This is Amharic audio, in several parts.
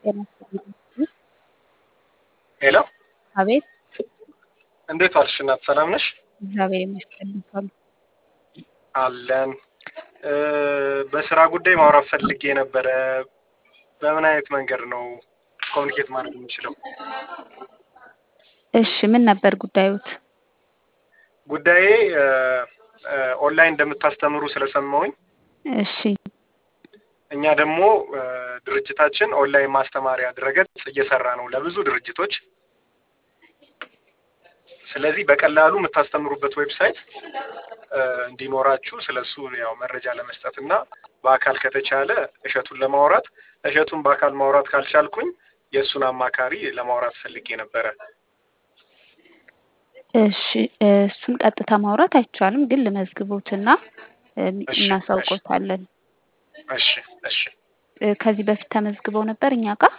ጤና ይስጥልኝ። ሄሎ አቤት እንዴት ዋልሽ እናት? ሰላም ነሽ? እግዚአብሔር ይመስገን። ካሉ አለን። እ በስራ ጉዳይ ማውራት ፈልጌ ነበረ። በምን አይነት መንገድ ነው ኮሚኒኬት ማድረግ የምችለው? እሺ ምን ነበር ጉዳዩት? ጉዳዬ እ እ ኦንላይን እንደምታስተምሩ ስለሰማሁኝ እሺ እኛ ደግሞ እ ድርጅታችን ኦንላይን ማስተማሪያ ድረገጽ እየሰራ ነው ለብዙ ድርጅቶች። ስለዚህ በቀላሉ የምታስተምሩበት ዌብሳይት እ እንዲኖራችሁ ስለሱ ያው መረጃ ለመስጠት እና በአካል ከተቻለ እሸቱን ለማውራት እሸቱን በአካል ማውራት ካልቻልኩኝ የእሱን አማካሪ ለማውራት ፈልጌ ነበረ። እሺ እ እሱን ቀጥታ ማውራት አይቻልም፣ ግን ልመዝግቦትና እ እሺ፣ እናሳውቆታለን። እሺ እሺ እ ከዚህ በፊት ተመዝግበው ነበር እኛ ጋር?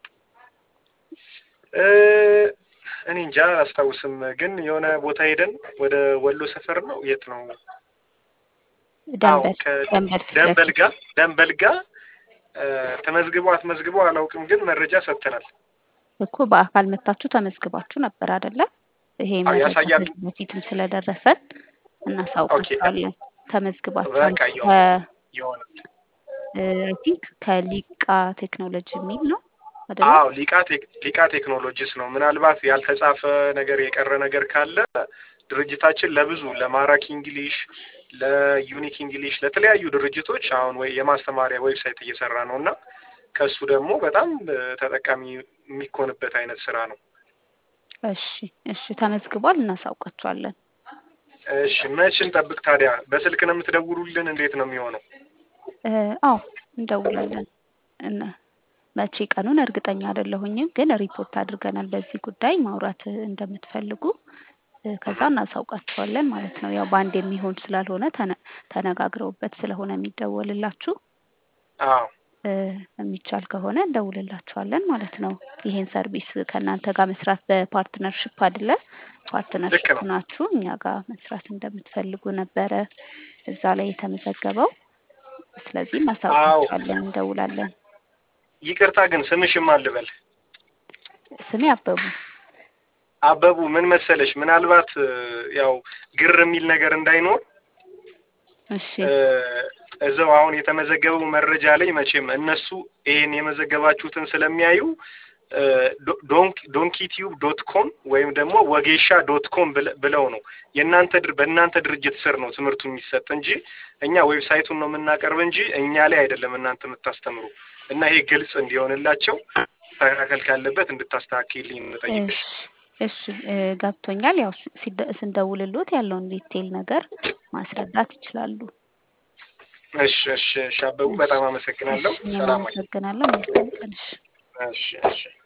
እ እኔ እንጃ አላስታውስም፣ ግን የሆነ ቦታ ሄደን ወደ ወሎ ሰፈር ነው የት ነው? አዎ ደንበል ደንበል ፊት ከደንበል ለፊት ጋር ደንበል ጋር እ ተመዝግቦ አትመዝግቦ አላውቅም፣ ግን መረጃ ሰጥተናል። እኮ በአካል መታችሁ ተመዝግባችሁ ነበር አይደለ? ይሄ አዎ መረጃ ያሳያል። ከዚህ በፊትም ስለደረሰን ኦኬ እናሳውቃችኋለን። ተመዝግባችኋል በቃ ከ የሆነ የሆነ አይ ቲንክ ከሊቃ ቴክኖሎጂ የሚል ነው አይደለ? አዎ ሊቃ ቴክ- ሊቃ ቴክኖሎጂስ ነው። ምናልባት ያልተጻፈ ነገር የቀረ ነገር ካለ ድርጅታችን ለብዙ ለማራኪ እንግሊሽ፣ ለዩኒክ እንግሊሽ፣ ለተለያዩ ድርጅቶች አሁን ወይ የማስተማሪያ ዌብሳይት እየሰራ ነው እና ከሱ ደግሞ በጣም እ ተጠቃሚ የሚኮንበት አይነት ስራ ነው። እሺ እሺ ተመዝግቧል፣ እናሳውቃችኋለን። እሺ መች እንጠብቅ ታዲያ? በስልክ ነው የምትደውሉልን? እንዴት ነው የሚሆነው? እ አዎ እንደውላለን። እና መቼ ቀኑን እርግጠኛ አይደለሁኝም፣ ግን ሪፖርት አድርገናል በዚህ ጉዳይ ማውራት እንደምትፈልጉ እ ከዛ እናሳውቃችኋለን ማለት ነው። ያው በአንድ የሚሆን ስላልሆነ ተነ- ተነጋግረውበት ስለሆነ የሚደወልላችሁ አዎ እ የሚቻል ከሆነ እንደውልላችኋለን ማለት ነው። ይሄን ሰርቪስ ከእናንተ ጋር መስራት በፓርትነርሽፕ አይደለ? ልክ ፓርትነርሽፕ ነው። ናችሁ እኛ ጋር መስራት እንደምትፈልጉ ነበረ እዛ ላይ የተመዘገበው። ስለዚህ አዎ እናሳውቃችኋለን፣ እንደውላለን። ይቅርታ ግን ስምሽም አልበል ስሜ አበቡ። አበቡ ምን መሰለሽ፣ ምናልባት እ ያው ግር የሚል ነገር እንዳይኖር እሺ እ እዛው አሁን የተመዘገበው መረጃ ላይ መቼም እነሱ ይሄን የመዘገባችሁትን ስለሚያዩ ዶንኪ ቲዩብ ዶት ኮም ወይም ደግሞ ወጌሻ ዶት ኮም ብለው ነው የእናንተ ድር- በእናንተ ድርጅት ስር ነው ትምህርቱ የሚሰጥ እንጂ እኛ ዌብሳይቱን ነው የምናቀርብ እንጂ እኛ ላይ አይደለም እናንተ የምታስተምሩ እና ይሄ ግልጽ እንዲሆንላቸው መስተካከል ካለበት እንድታስተካክልኝ እሺ የምጠይቅሽ። እሺ እ ገብቶኛል። ያው ስ- ሲደ- ስንደውልሎት ያለውን ዲቴይል ነገር ማስረዳት ይችላሉ። እሺ እሺ እሺ አበቡ እሺ በጣም እሺ አመሰግናለሁ። እኔም ሰላም ወይ። አመሰግናለሁ። መልካም ቀን። እሺ እሺ እሺ